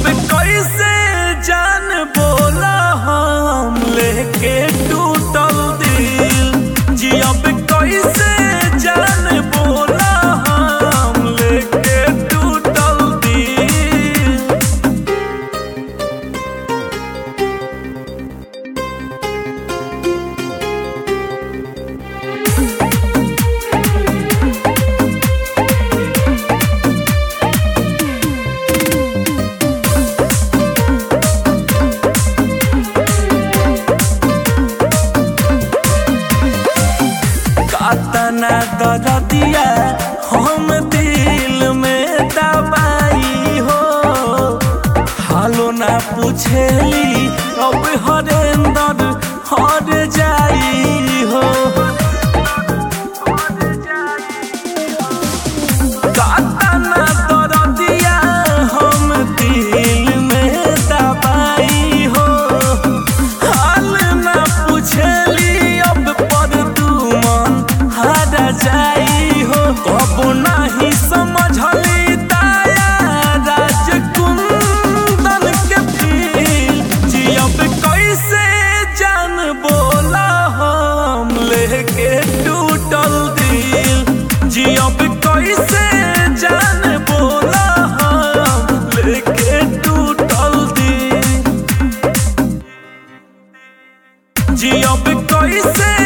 कैसे जान बोला हम लेके टूटल दिल जियब कैसे जान बोला हम लेके टूटल दिल कातना दरदिया हम दिल में दबाई हो हालो ना पूछेली अब हरेंदर हर जाई हो कातना दरदिया हम दिल में दबाई हो हाल ना पूछली अब पर तू मन हारा जाई हो कब नाही समझली ताया राजकुंदन के फील जियब कैसे जान बोला हम लेके टूटल दिल जियब कैसे जान बोला हम लेके टूटल दिल जियब कैसे